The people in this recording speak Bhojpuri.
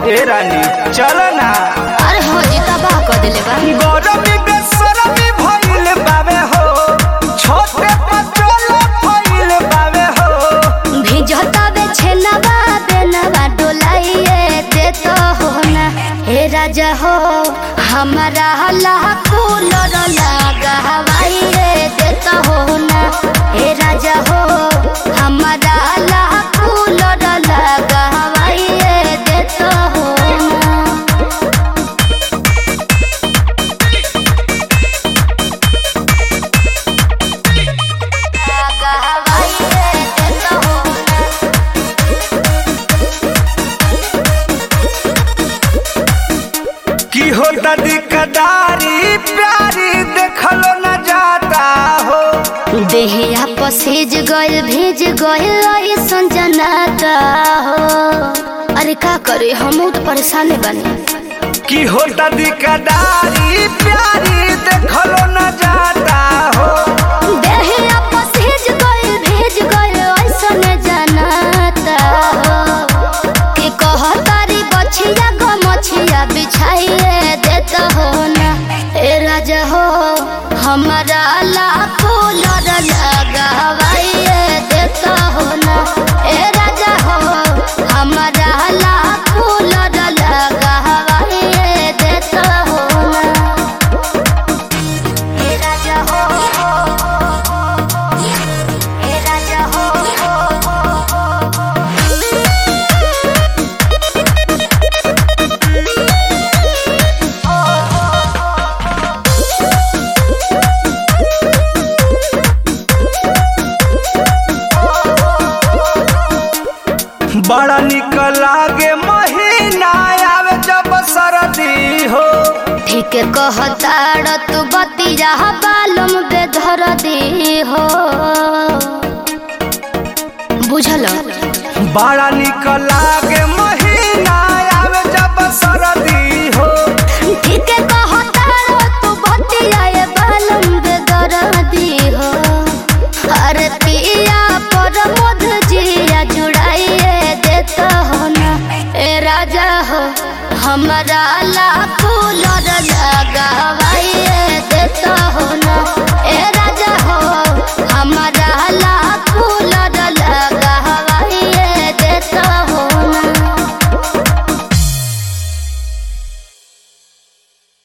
ए रानी चल ना अरे हो जी तबाह कर दिले बा गरमी बेसरमी भइल बावे हो छोटे पचोल भइल बावे हो भिजता बे छेनवा बेनवा डोलाइए दे तो हो ना हे राजा हो हमारा हला कूलर लगा हवाइए दे तो हो ना हे राजा हो हमारा हला कूलर लगा हवाइए दे तो हो ना लगा हवाइए दे तो हो ना की होता दिकदारी प्यारी देखलो न जाता हो देहिया पसेज गइल भेज गइल ऐसन जनाता हो अरे का करे हम तो परेशान बने की होता दिकदारी प्यारी देखलो न जाता हो देहिया पसेज गइल भेज गइल ऐसन जनाता हो कि कहतारी बछिया गो मछिया बिछाइए देता हो ना ए राजा हो हमारा लाखो लड़ लगावाइए देता हो ना ए राजा हो हमारा लाखो लड़ लगावाइए देता हो ना ए राजा हो ए राजा हो बड़ा निक लागे महीना आवे जब सरदी हो ठीक कहताड़ तू बतिया बालम बेधर दे हो बुझल बड़ा निक लागे महीना आवे जब सरदी हो ठीक कहताड़ तू बतिया बालम बेधर दे हो अरे पिया पर मध जिया जुड़ाइए देता हो ना ए राजा हो हमारा लाखों लड़